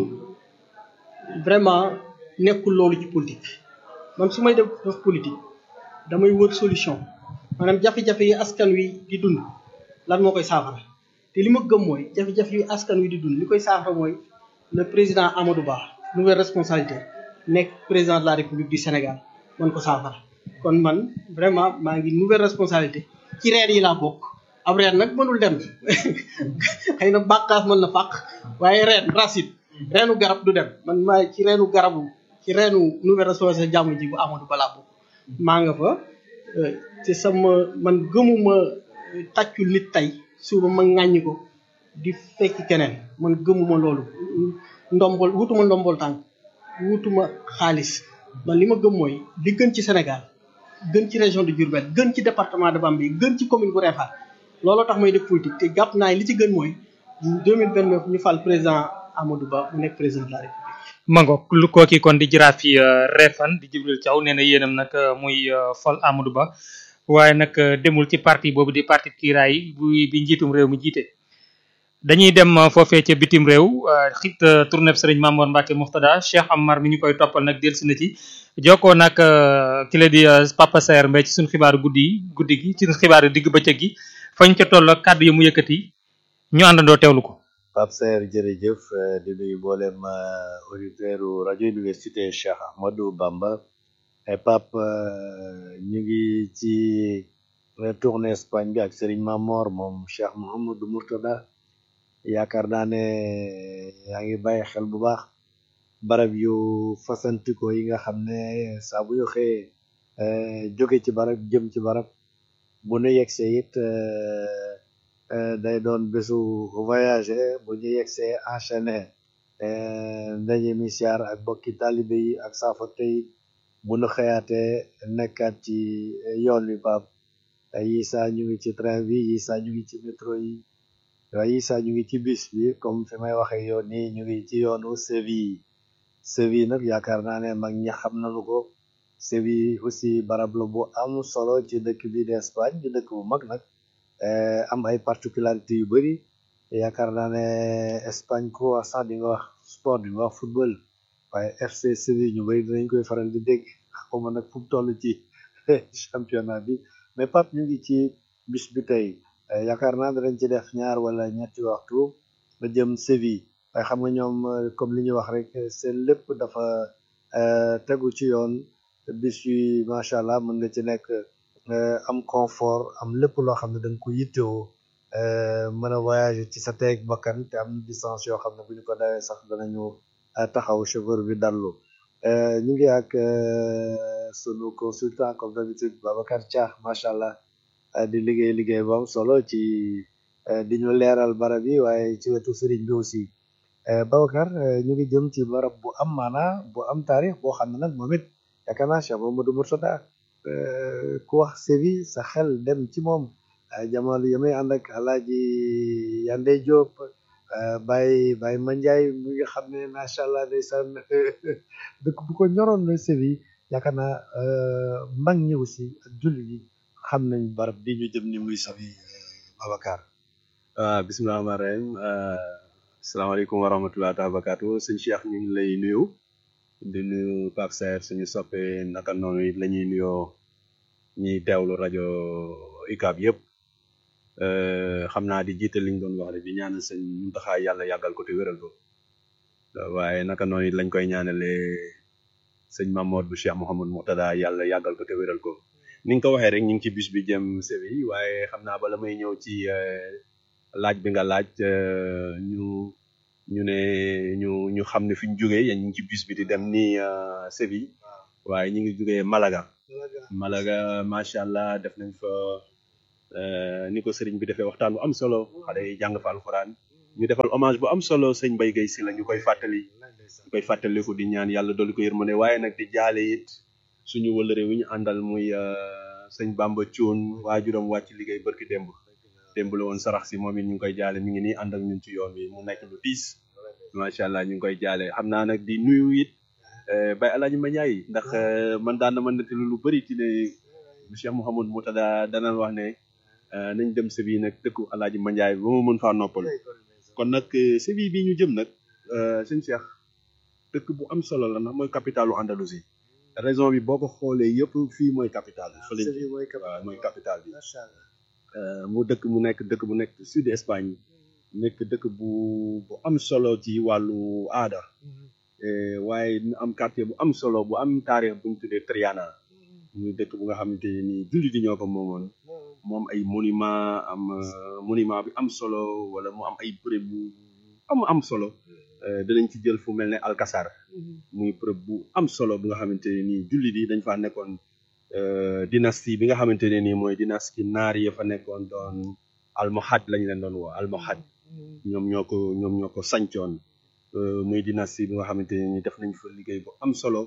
vraiment nekkul loolu ci politique man su may def def politique damay wër solution maanaam jafe-jafe yi askan wi di dund lan moo koy saafara te li ma gëm mooy jafe-jafe yi askan wi di dund li koy saafara mooy le président Amadou Ba nouvelle responsabilité nekk président de la République du Sénégal man ko saafara kon man vraiment maa ngi nouvelle responsabilité ci reer yi laa bokk ab reer nag mënul dem xëy na bàqaas mën na fàq waaye reen racine reenu garab du dem man maa ci reenu garabu ci reenu nouvelle responsabilité jàmm ji bu Amadou Ba laa bokk maa nga fa te sama man gëmuma tàccul nit tey suba ma ŋàññi ko di fekk keneen man gëmuma loolu ndombol wutuma ndombol tànk wutuma xaalis man li ma gëm mooy li gën ci Sénégal gën ci région de Diourbel gën ci département de Bambey gën ci commune bu Réfane looloo tax may def politique te jàpp naa li ci gën mooy 2029 ñu fal président Amadou Ba mu nekk président de la République. mango lu kooki kon di jaraaf yi Refane di Jibril Thiaw nee na yéenam nag muy fal Amadou Ba waaye nag demul ci parti boobu di parti kiiraay bu bi njiitum réew mi jiite. dañuy dem foofee ca bitim réew xit tournée sëriñ Mamour Mbacke Muxtada Cheikh Amar mi ñu koy toppal nag dellusi na ci jokkoo nag ki la di Papa Saer Mbaye ci suñu xibaaru guddi yi guddi gi ci suñu xibaaru digg bëccëg gi fañ ca toll kàddu yi mu yëkkati ñu àndandoo teewlu ko. Pape Saer jërëjëf di nuyu mboolem auditeur rajo université Cheikh Ahmadou Bamba et Pape ñu ngi ci tournée Espagne bi ak Serigne Mamor moom Cheikh Mouhamadou Mourtada yaakaar naa ne yaa ngi bàyyi xel bu baax barab yu fasantikoo yi nga xam ne saa bu ñu xëyee jóge ci barab jëm ci barab bu nu yegsee it day doon bésu voyager bu ñu yegsee enchaîné ndaje mi siyaar ak bokki talibe yi ak saafarte yi bu nu xëyaatee nekkaat ci yoon wi baab yi saa ñu ngi ci train bi yi saa ñu ngi ci métro yi waaye yi saa ñu ngi ci bis bi comme fi may waxee yoon nii ñu ngi ci yoonu Séville Séville nag yaakaar naa ne mag ñi xam nañu ko Séville aussi barab la bu am solo ci dëkk bi d'Espagne di dëkk bu mag nag am ay particularités yu bari yaakaar naa ne Espagne ko wax sax di nga wax sport di nga wax football waaye FC Séville ñu bari dinañ koy faral di dégg xawma nag fu mu toll ci championnat bi mais Pape ñu ngi ci bis bi tey yaakaar naa danañ ci def ñaar wala ñetti waxtu ba jëm Séville waaye xam nga ñoom comme li ñu wax rek seen lépp dafa tegu ci yoon bis yi macha allah mën nga ci nekk am confort am lépp loo xam ne da nga ko yittewoo mën a voyager ci sa teeg bakkan te am distance yoo xam ne bu ñu ko dawee sax danañu taxaw chauffeur bi dallu ñu ngi ak sunu consultant comme d'habitude Babacar Dia macha allah di liggéey liggéey bu am solo ci di ñu leeral barab yi waaye ci wetu sëriñ bi aussi Babacar ñu ngi jëm ci barab bu am maana bu am taarix boo xam ne nag moom it yaakaar naa Cheikh Mamadou Mourtada ku wax Séville sa xel dem ci moom jamono yi may ànd ak Alaaji Yande Diop Baye Baye Mandiaye mi nga xam ne macha allah ndeysaan dëkk bu ko ñoroon la Séville yaakaar naa mag ñi aussi ak jullit yi xam nañ barab bi ñu jëm ni muy safi Babacar waaw bisimilah rahmaan rahim asalaamaaleykum wa rahmatulah taala barakaatu sëñ Cheikh ñu ngi lay nuyu di nuyu Pape Saer suñu soppe naka noonu it la ñuy nuyoo ñiy teewlu rajo UCAB yëpp xam naa di jiite liñ doon wax rek di ñaanal sëñ Muntaxa yàlla yàggal ko te wéral ko waaye naka noonu it lañ koy ñaanalee sëñ Mamour bu Cheikh Mouhamadou Mourtada yàlla yàggal ko te wéral ko ni nga ko waxee rek ñu ngi ci bis bi jëm Séville waaye xam naa bala may ñëw ci laaj bi nga laaj ñu ñu ne ñu ñu xam ne fi ñu jógee yéen ñu ngi ci bis bi di dem ni Séville waaye ñu ngi jógee Malaga Malaga macha allah def nañ fa ni ko sëriñ bi defee waxtaan bu am solo xale yi jàng fa alxuraan ñu defal hommage bu am solo sëñ Mbaye Guèye Sylla ñu koy fàttali ñu koy fàttaliku di ñaan yàlla dolli ko yërmande waaye nag di jaale it suñu wëlëre wi ñu àndal muy sëñ Bamba Thioune waajuram wàcc liggéey barki démb démb la woon sarax si moom it ñu ngi koy jaale mi ngi nii ànd ak ñun ci yoon wi mu nekk lu tiis macha allah ñu ngi koy jaale xam naa nag di nuyu it Baye Alaaji Mandiaye ndax man daan na ma nettali lu bëri ci ne Cheikh Mouhamadou Moutada danaan wax ne nañ dem Séville nag dëkku Alaaji Mandiaye ba ma mën faa noppal kon nag Séville bi ñu jëm nag sëñ Cheikh dëkk bu am solo la ndax mooy capitalu Andalousie raison bi boo ko xoolee yëpp fii mooy capital bi fële waaw mooy capital bi mu dëkk mu nekk dëkk bu nekk sud Espagne nekk dëkk bu bu am solo ci wàllu aada waaye mu am quartier bu am solo bu am taarix bu ñu tuddee Triana muy dëkk bu nga xamante ni jullit yi ñoo ko moomoon moom ay monument am monument bi am solo wala mu am ay bërëb yu am am solo danañ ci jël fu mel ne Alcazar muy bërëb bu am solo bu nga xamante ne nii jullit yi dañ faa nekkoon dynastie bi nga xamante ne nii mooy dynastie naar yi fa nekkoon doon almohad lañ leen doon woo almohad ñoom ñoo ko ñoom ñoo ko sancoon muy dynastie bi nga xamante ne nii def nañ fa liggéey bu am solo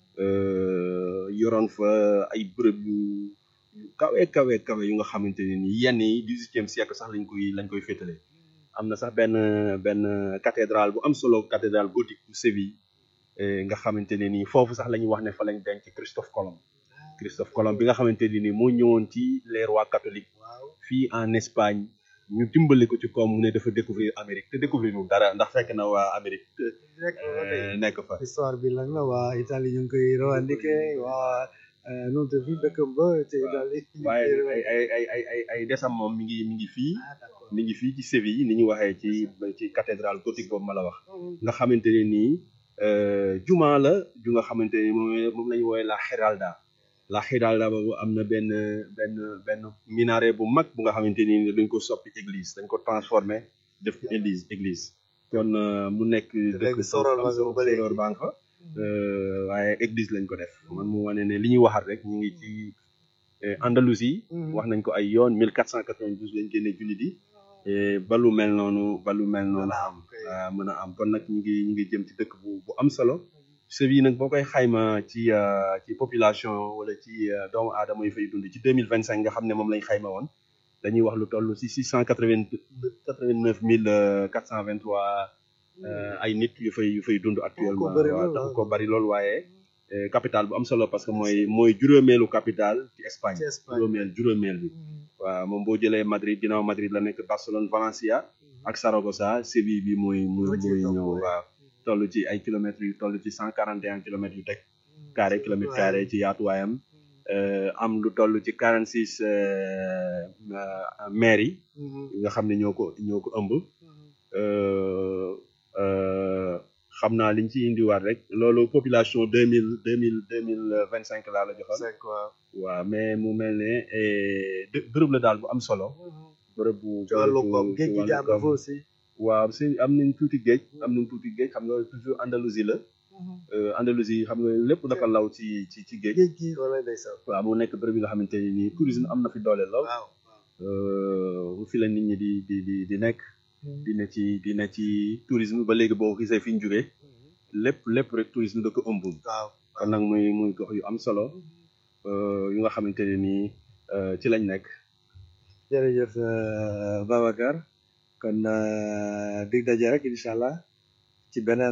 yoroon fa ay bërëb yu yu kawe kawe kawe yu nga xamante ne nii yenn yi dix-huitième siècle sax lañ koy lañ koy féetale am na sax benn benn cathédrale bu am solo cathédrale gothique bu Séville nga xamante ne nii foofu sax la ñuy wax ne fa lañ denc Christophe Colomb Christophe Colomb bi nga xamante ne nii moo ñëwoon ci les rois catholiques fii en Espagne ñu dimbali ko ci koom mu ne dafa découvrir Amérique te découvrir ñu dara ndax fekk na waa Amérique nekk fa histoire bi lan la waa Italie ñu ngi koy revendiqué waa nu te fi dëkkam ba te Italie waaye ay ay ay ay ay ay desam moom mi ngi mi ngi fii mi ngi fii ci Séville ni ñu waxee ci ci cathédrale gothique boobu ma la wax nga xamante ne nii juma la ju nga xamante ni moom moom la ñu woowee la Giralda la Giralda boobu am na benn benn benn minaret bu mag bu nga xamante ni dañ ko soppi église dañ ko transformé def ko église église kon mu nekk dëkk sorol ba nga ba léegi sorol baa nga fa waaye église lañ ko def man mu wane ne li ñuy waxat rek ñu ngi ci Andalousie wax nañ ko ay yoon 1492 lañ génne jullit yi ba lu mel noonu ba lu mel noonu am mën a am kon nag ñu ngi ñu ngi jëm ci dëkk bu bu am solo Séville nag boo koy xayma ci ci population wala ci doomu aadama yi fay dund ci deux mille vingt cinq nga xam ne moom lañ xayma woon dañuy wax lu toll si six cent quatre vingt quatre vingt neuf mille quatre cent vingt trois ay nit yu fay yu fay dund actuellement waaw taxu ko bari loolu waaye capital bu am solo parce que mooy mooy juróomeelu capital ci Espagne juróomeel juróomeel bi waaw moom boo jëlee Madrid ginnaaw Madrid la nekk Barcelone Valencia ak Saragossa Séville bi mooy mooy mooy ñëw waaw toll ci ay kilomètres yu toll ci cent quarante et un kilomètres yu teg carré kilomètre carré ci yaatuwaayam am lu toll ci quarante six maires yi nga xam ne ñoo ko ñoo ko ëmb xam naa liñ ci indiwaat rek loolu population deux mille deux mille deux mille vingt cinq laa la joxoon waaw mais mu mel ne bërëb la daal bu am solo bërëb bu ci wàllu koom géej gi jaar na fa aussi waaw si am nañ tuuti géej am nañ tuuti géej xam nga toujours Andalousie la Andalousie xam nga lépp dafa law ci ci ci géej géej gi wala ndeysaan waaw mu nekk bërëb yi nga xamante ni nii tourisme am na fi doole lool bu fi la nit ñi di di di di nekk di ne ci di ne ci tourisme ba léegi boo gisee fi ñu jógee lépp lépp rek tourisme da ko ëmb waaw kon nag muy muy gox yu am solo yu nga xamante ne nii ci lañ nekk jërëjëf Babacar kon dig daje rek incha allah ci beneen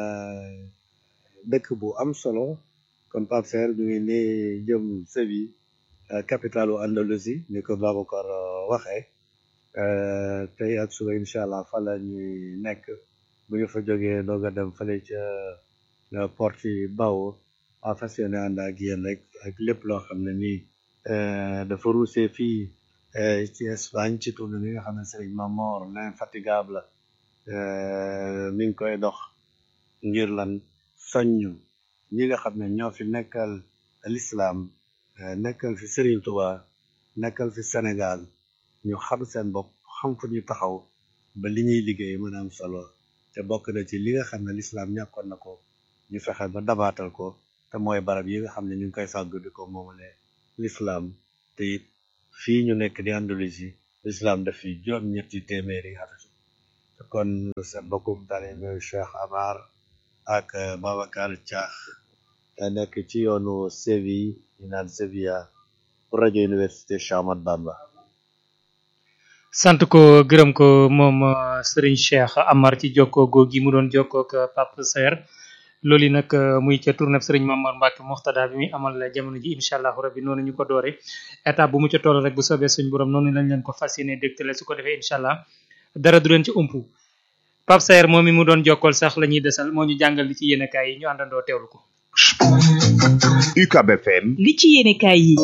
dëkk bu am solo kon Pape Serre ñu ngi nii jëm Séville capitalu Andalousie ni ko Babacar waxee tey ak suba incha allah fa la ñuy nekk bu ñu fa jógee doog a dem fële ca porte Bao a fas yéene ànd ak yéen rek ak lépp loo xam ne nii dafa ruusee fii ci Espagne ci tournée bi nga xam ne Serigne Mamor l'infatigable mi ngi koy dox ngir lan soññu ñi nga xam ne ñoo fi nekkal l'islam nekkal fi Serigne Touba nekkal fi Sénégal ñu xam seen bopp xam fu ñu taxaw ba li ñuy liggéey mën a am solo te bokk na ci li nga xam ne l'islam ñàkkoon na ko ñu fexe ba dabaatal ko te mooy barab yi nga xam ne ñu ngi koy sàgg di ko moomale l'islam te it fii ñu nekk di Andalousie l'islam daf fi juróom-ñetti téeméeri at kon sa mbokkum taalibe Cheikh Amar ak Babacar Thiakh nekk ci yoonu Séville ñu naan Sevilla pour rajo université Cheikh Ahmadou Bamba sant ko gërëm ko moom Serigne Cheikh Amar ci jokkoo googi mu doon jokkoo ak Pape Saer loolu yi nag muy ca tournée Serigne Mamar Mbacke Moxtada bi muy amal jamono ji incha allahu rabbi noonu ñu ko doore étape bu mu ca toll rek bu soobee suñ borom noonu lañ leen ko fas yéene dégtale su ko defee incha allah dara du leen ci umpu Pape Saer moom mi mu doon jokkool sax la ñuy desal moo ñu jàngal li ci yéenekaay yi ñu àndandoo teewlu ko. UCAB FM. li ci yéenekaay yi.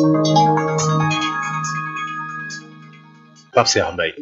Pape Cheikh Mbaye.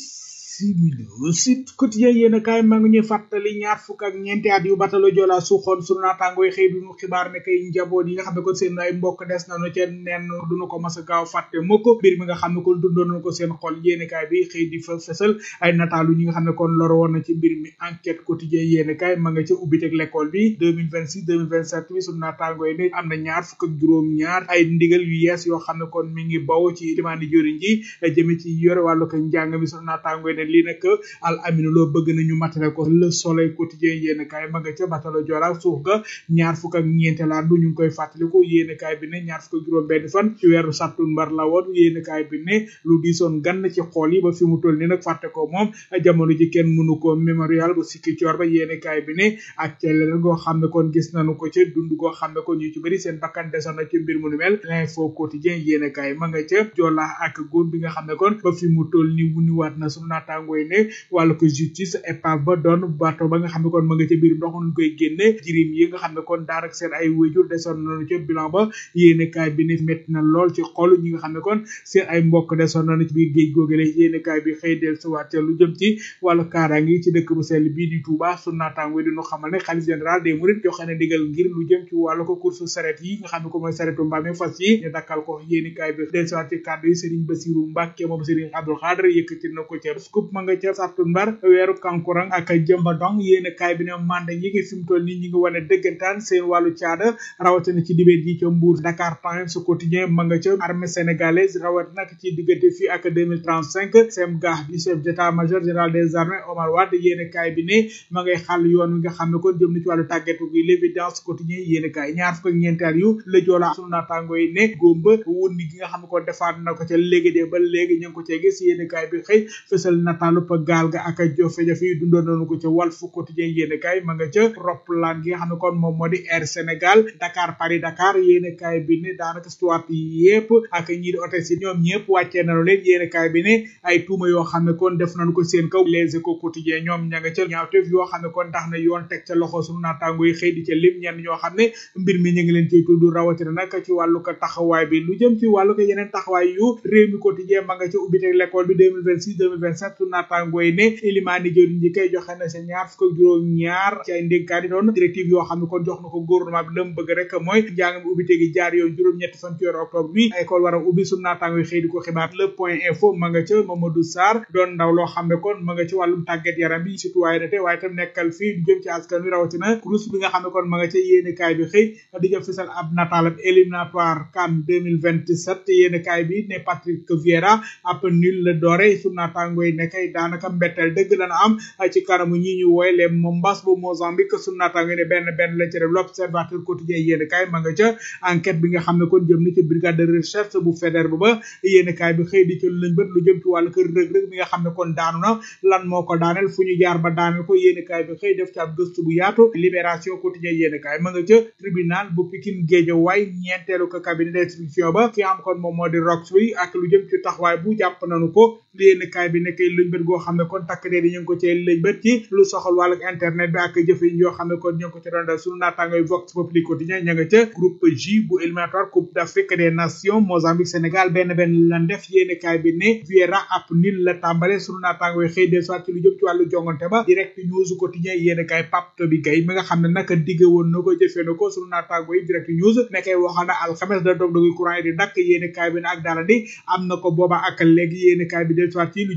simili Sud Quotidien yéen a kaay maa ngi ñuy fàttali ñaar fukk ak ñeenti at yu batalo Joola suuxoon sunu naataangooy xëy duñu xibaar ne kay njaboot yi nga xam ne kon seen ay mbokk des nañu ca nen duñu ko mas a gaaw fàtte mukk mbir mi nga xam ne kon dundoon nañu ko seen xol yéen a kaay bi xëy di fa fësal ay nataalu ñi nga xam ne kon loro woon na ci mbir mi enquête quotidien yéen a kaay ma nga ca ubbiteg l'école bi 2026 2027 bi sunu naataangooy ne am na ñaar fukk ak juróom ñaar ay ndigal yu yees yoo xam ne kon mi ngi baw ci demande joriñ ji jëme ci yore wàllu ko njàng mi sunu naataangooy ne lii nag al aminu loo bëgg nañu matale ko le soleil quotidien yéen kaay ma nga ca batalo Joola suuf ga ñaar fukk ak ñeente laa du ñu ngi koy fàttaliku yéen kaay bi ne ñaar fukk ak juróom benn fan ci weeru sàttumbar la woon yéen kaay bi ne lu diisoon gann ci xool yi ba fi mu toll ni nag fàtte ko moom jamono ji kenn mënu ko mémorial bu sikki coor ba yéen kaay bi ne ak ca leneen goo xam ne kon gis nañu ko ca dund goo xam ne kon ñu ci bëri seen bakkan desoon na ci mbir mu nu mel l'info quotidien yéen kaay ma nga ca Joola ak góor bi nga xam ne kon ba fi mu toll ni wuniwaat na sunu naataangooy ne wàllu ko justice épave ba doon bato ba nga xam ne kon ma nga ca biir ndox ñu koy génne jirim yi nga xam ne kon daanaka seen ay wéjur desoon nañu ca bilan ba yéene kaay bi ne métti na lool ci xol ñi nga xam ne kon seen ay mbokk desoon nañu ci biir géej googale yéene kaay bi xëy del suwaat ca lu jëm ci wàllu kaaraange yi ci dëkk bu sell bii di Touba su naataango di ñu xamal ne xalif général des mourides joxe na digal ngir lu jëm ci wàllu ko course saret yi nga xam ne ko mooy saretu mbaam fas yi ñu dakkal ko yéene kaay bi del suwaat ci kàddu yi Serigne Bassirou Mbacke moom Serigne Abdou Khadre yëkkati na ko ca scoop ma nga ca sartu mbar weeru kankurang ak jëmba dong yéen kaay bi ne manda yi ngi fi mu toll nii ñi ngi wane dëggantaan seen wàllu caada rawatina ci dibéer ji ca Mbour Dakar Times quotidien ma nga ca armée sénégalaise rawat nag ci diggante fii ak 2035 sem gaax di chef d'état major général des armées Omar Wade yéen kaay bi ne ma ngay xàll yoon wi nga xam ne kon jëm na ci wàllu tàggatu gi l'évidence quotidien yéen kaay ñaar fukk ak ñeenteel yu la joolaa sunu naataango yi ne góomba wundi gi nga xam ne kon defaat na ko ca léegi de ba léegi ñu ngi ko cee gis yéen kaay bi xëy fësal nataalu pa gaal ga ak jafe-jafe yi dundoon nañu ko ca Walf Quotidien yéene kaay ma nga ca roplaan gi nga xam ne kon moom moo di Air Sénégal Dakar Paris Dakar yéene kaay bi ne daanaka stuart yi yëpp ak ñii di hôtesse yi ñoom ñëpp wàccee nañu leen yéene kaay bi ne ay tuuma yoo xam ne kon def nañu ko seen kaw Les Échos Quotidien ñoom ña nga ca ñaawteef yoo xam ne kon tax na yoon teg ca loxo sunu naataango yi xëy di ca lim ñenn ñoo xam ne mbir mi ñu ngi leen ciy tudd rawatina nag ci wàllu ko taxawaay bi lu jëm ci wàllu ko yeneen taxawaay yu réew mi quotidien ma nga ca ubbiteg l'école bi 2026 2027 sunu naataango yi ne ilimaani jëriñ ji kay joxe na sa ñaar fukk ak juróom ñaar ci ay ndénkaani doon directive yoo xam ne kon jox na ko gouvernement bi la mu bëgg rek mooy njàng mi ubbite gi jaar yoon juróom-ñetti fan ci weeru octobre bi école war a ubbi su naataango yi xëy di ko xibaar le point info ma nga ca Mamadou Sarr doon ndaw loo xam ne kon ma nga ci wàllum tàggat yaram bi citoyenneté waaye tam nekkal fii du jëm ci askan wi rawatina kurus bi nga xam ne kon ma nga ca yéene kaay bi xëy di jëm fisal ab nataalam éliminatoire CAN 2027 yéene kaay bi ne Patrick Vieira ab nul la doore su naataango yi ne kay daanaka mbetteel dëgg dana am ci kanamu ñi ñu wooye les Mombas bu Mozambique su naataango ne benn benn la ci def l'observateur quotidien yéen kaay ma nga ca enquête bi nga xam ne kon jëm na ci brigade de recherche bu fédère ba ba yéen kaay bi xëy di ci lañ bët lu jëm ci wàllu kër rëg-rëg bi nga xam ne kon daanu na lan moo ko daaneel fu ñu jaar ba daaneel ko yéen kaay bi xëy def ci ab gëstu bu yaatu libération quotidien yéen kaay ma nga ca tribunal bu Pikine Guédiawaye ñeenteelu ko cabinet d'instruction ba ki am kon moom moo di rox bi ak lu jëm ci taxawaay bu jàpp nañu ko yéen kaay bi nekkay luñ bët goo xam ne kon takk dee ñu ngi ko cee lëñ bët ci lu soxal wàllu internet bi ak jëfe yi yoo xam ne kon ñu ngi ko ci doon dal sunu naataangoy Vox Populi quotidien ña nga ca groupe J bu éliminatoire coupe d'Afrique des nations Mozambique Sénégal benn benn lan def yéene kaay bi ne Vieira ab nil la tàmbale sunu naataangoy xëy del soit ci lu jëm ci wàllu jongante ba direct news quotidien yéene kaay Pape Toby Gaye mi nga xam ne naka digge woon na ko jëfee na ko sunu naataangoy direct news nekkay waxal na alxames da dog dogi courant yi di dakk yéene kaay bi ne ak dara di am na ko booba ak léegi yéene kaay bi del soit ci lu jëm ci wàllu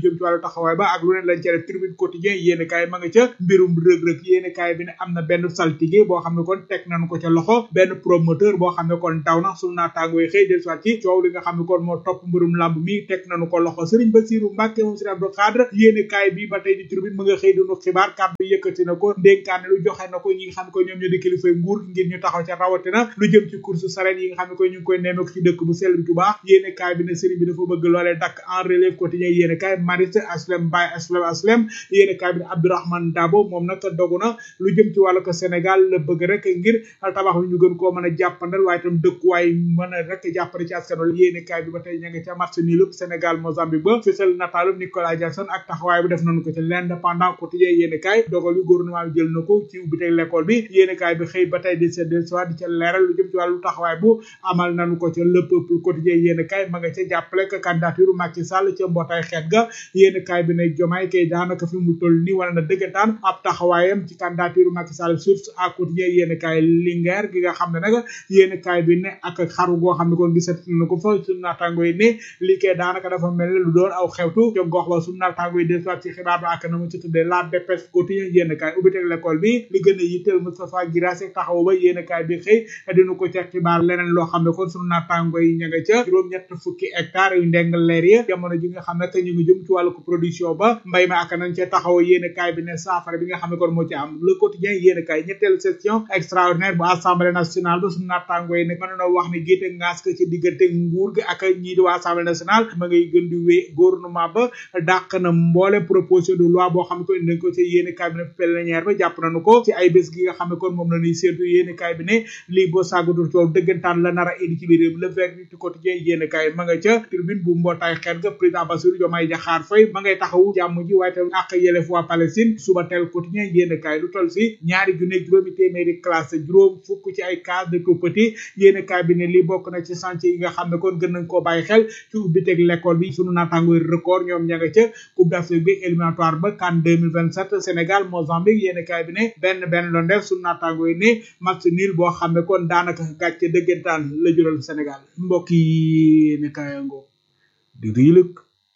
taxawaay ba ak lu ne lañ ca def tribune quotidien yéen kaay ma nga ca mbirum rëg-rëg yéen kaay bi ne am na benn saltige boo xam ne kon teg nañu ko ca loxo benn promoteur boo xam ne kon daw na sunu naataangooy xëy del soit ci coow li nga xam ne kon moo topp mbirum lamb mi teg nañu ko loxo Serigne Bassirou Mbacke moom Serigne Abdou Khadre yéen kaay bi ba tey di tribune ma nga xëy dunu xibaar kàddu yëkkati na ko ndénkaane lu joxe na ko ñi nga xam ne ko ñoom ñoo di kilifay nguur ngir ñu taxaw ca rawatina lu jëm ci course saret yi nga xam ne ko ñu ngi koy nemmeeku ci dëkk bu sell bi Touba yéen kaay bi ne Serigne bi dafa bëgg loolee dakk en relève quotidien yéen kaay Maris Aslem Baye Aslem Aslem yéen kaay bi ne Abdourahmane Dabo moom nag dogu na lu jëm ci wàllu ko Sénégal la bëgg rek ngir tabax wi ñu gën koo mën a jàppandal waaye itam dëkkuwaay mën a rek jàppale ci askan wi yéen kaay bi ba tey ña nga ca match nii lépp Sénégal Mozambique ba fësal nataalum Nicolas Jackson ak taxawaay bi def nañu ko ci l'indépendant quotidien yéen kaay dogal yu gouvernement bi jël na ko ci ubbi teg l'école bi yéen kaay bi xëy ba tey di seddel soit di ca leeral lu jëm ci wàllu taxawaay bu amal nañu ko ca le peuple quotidien yéen kaay ma nga ca jàppale que candidature Macky Sall ca mbootaay xeet ga yéen kaay bi ne jomaay kay daanaka fi mu toll nii wala na dëggantaan ab taxawaayam ci candidature Macky Sall source à quotidien yéen kaay Linguère gi nga xam ne nag yéen kaay bi ne ak xaru goo xam ne kon gisat na ko fa suñu naataango yi ne lii kay daanaka dafa mel ne lu doon aw xewtu ca gox ba suñu naataango yi des soit ci xibaar ba ak na mu ci tuddee la dépêche quotidien yéen kaay ubbi teg l'école bi li gën a yitteel Moustapha Guirassy taxaw ba yéen kaay bi xëy dinu ko ca xibaar leneen loo xam ne kon suñu naataango yi ña nga ca juróom-ñett fukki hectares yu ndeng leer yi jamono ji nga xam ne que ñu ngi jëm ci wàllu ko production ba mbay ma ak nañ ca taxaw yéen kaay bi ne saafara bi nga xam ne kon moo ci am le quotidien yéen kaay ñetteelu session extraordinaire bu assemblée nationale ba suñu naataango yi nag mën na wax ne géete ngaas ko ci diggante nguur gi ak ñii di waa assemblée nationale ma ngay gën di wéy gouvernement ba dàq na mboole proposition de loi boo xam ne ko indi nañ ko ci yéen kaay bi ne plénière ba jàpp nañu ko ci ay bés gi nga xam ne kon moom la ñuy séentu yéen kaay bi ne lii boo sàggatul coow dëggantaan la nar a indi ci biir réew le verdict quotidien yéen kaay ma nga ca tribune bu mbootaay xeet ga président Bassirou Diomaye Diakhar Faye ma ngay taxawu jàmm ji waaye tam ak yelef waa Palestine suba teel quotidien yéen kaay lu toll si ñaari junne juróomi téeméeri classe juróom fukk ci ay cas de tout petit yéen kaay bi ne lii bokk na ci chantier yi nga xam ne kon gën nañ koo bàyyi xel ci ubbi teg l'école bi sunu naataangoy record ñoom ña nga ca coupe d'Afrique bi éliminatoire ba CAN 2027 Sénégal Mozambique yéen kaay bi ne benn benn doon def sunu naataangoy ne match nul boo xam ne kon daanaka gàcce dëggantaan la jural Sénégal mbokk yi yéen kaay ngoo di riilëg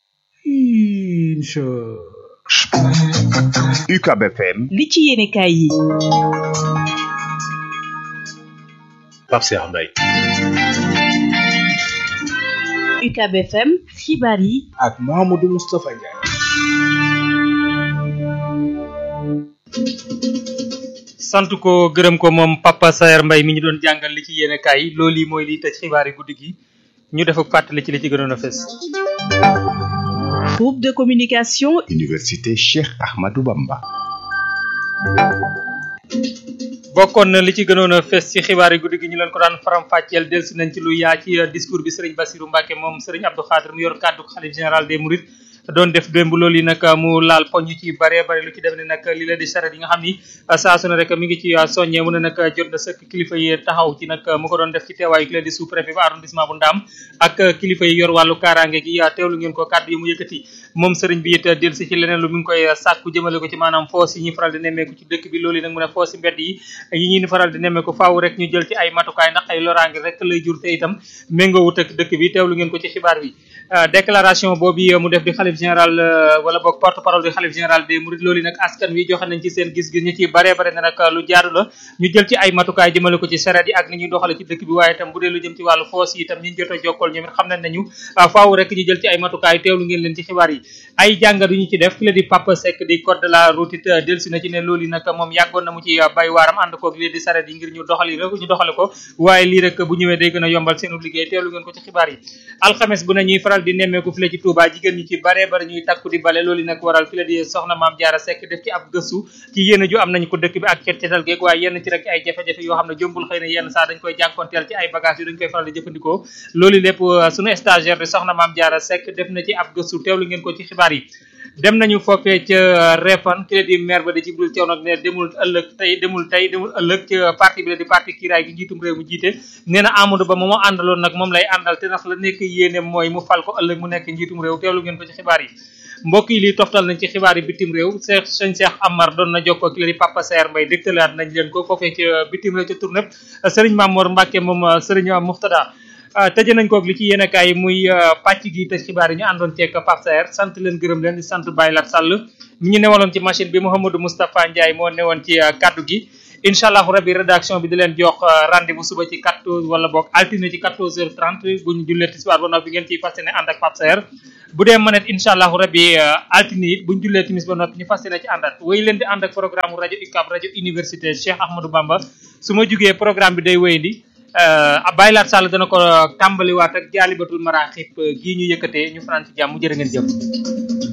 incha UCAB FM li ci yéene kaay yi Pape Cheikh Mbaye UCAB FM xibaar yi ak Mahamadou Moustapha Ndiaye sant ko gërëm ko moom Papa Saer Mbaye mi ñu doon jàngal li ci yéene kaay yi loolu yi mooy liy tëj xibaar yi guddi gi ñu def ak fàttali ci li ci gënoon a fes groupe de communication Université Cheikh Ahmadou Bamba bokkoon na li ci gënoon a fes ci xibaar yi guddi gi ñu leen ko daan faram fàcceel delsi nañ ci lu yaa ci discours bi Serigne Bassirou Mbacke moom Serigne Abdou Khadre mu yor kàddu xalif général des Mourides doon def démb loolu yi nag mu laal poñ yu ci bare bare lu ci dem ne nag li la di saret yi nga xam ni saa su ne rek mi ngi ci soññee mu ne nag jot na sëkk kilifa yi taxaw ci nag mu ko doon def ci teewaayu ki la di sous préfet ba arrondissement bu Ndaam ak kilifa yi yor wàllu kaaraange gi teewlu ngeen ko kàddu yi mu yëkkati moom sëriñ bi it del si ci leneen lu mi ngi koy sàkku jëmale ko ci maanaam foos yi ñuy faral di nemmeeku ci dëkk bi loolu yi nag mu ne foos yi mbedd yi yi ñuy faral di nemmeeku faaw rek ñu jël ci ay matukaay ndax ay loraange rek lay jur te itam méngoowut ak dëkk bi teewlu ngeen ko ci xibaar bi déclaration boobu mu def di xalif général wala boog porte parole di xalif général des mourides loolu nag askan wi joxe nañ ci seen gis-gis ñu ci bare bare ne nag lu jaadu la ñu jël ci ay matukaay jëmale ko ci saret yi ak ni ñuy doxale ci dëkk bi waaye itam bu dee lu jëm ci wàllu foos yi itam ñi jot a jokkool ñoom it xam nañ nañu faaw rek ñu jël ci ay matukaay teewlu ngeen leen ci xibaar yi ay jàngat yu ñu ci def ki la di Papa Seck di code de la route it delsi na ci ne loolu nag moom yàggoon na mu ci bay waaram ànd koog lii di saret yi ngir ñu doxali rek ñu doxale ko waaye lii rek bu ñëwee day gën a yombal seenu liggéey teewlu ngeen ko ci xibaar yi alxames bu ne ñuy faral di nemmeeku fi la ci Touba jigéen ñi ci bare bare ñuy takku di bale loolu nag waral fi la di soxna maam jaara sekk def ci ab gëstu ci yéen ju am nañ ko dëkk bi ak cet cetal geeg waaye yenn ci rek ay jafe-jafe yoo xam ne jombul xëy na yenn saa dañ koy jànkonteel ci ay bagage yu dañ koy faral di jëfandikoo loolu lépp suñu stagiaire di soxna maam jaara sekk def na ci ab gëstu teewlu ngeen ko ci xibaar yi dem nañu foofee ca Refan ki la di maire ba di Jibril Thiaw nag ne demul ëllëg tey demul tey demul ëllëg ca parti bi la di parti kiiraay gi njiitum réew mu jiite nee na Amadou Ba moomu àndaloon nag moom lay àndal te ndax la nekk yéene mooy mu fal ko ëllëg mu nekk njiitum réew teewlu ngeen ko ci xibaar yi mbokk yi lii toftal nañ ci xibaar yi bitim réew Cheikh sëñ Cheikh Amar doon na jokkoo ki la di Papa Saer Mbaye dégtalaat nañ leen ko foofee ca bitim réew ca tournée Serigne Mamour Mbacke moom Serigne Muxtada tëje nañ koog li ci yéen kaay yi muy pàcc gi te xibaar yi ñu àndoon ceeg Pape Saer sant leen gërëm leen di sant Baye Lat Sall mi ñu newaloon ci machine bi Mouhamadou Moustapha Ndiaye moo newoon ci kaddu gi incha allahu rabbi rédaction bi di leen jox rendez-vous suba ci 14 wala boog altine ci 14h30 bu ñu jullee tisbaar ba noppi ngeen ciy fas yéene ànd ak Pape Saer bu dee mënet incha allahu rabbi altine it bu ñu jullee timis ba noppi ñu fas yéene ci àndaat wéy leen di ànd ak programme rajo UCAB rajo université Cheikh Ahmadou Bamba su ma jugee programme bi day wéyandi Baye Lat Sall dana ko tàmbaliwaat ak jaalibatul maraaxib gii ñu yëkkatee ñu fanaan ci jàmm jërë ngeen jëf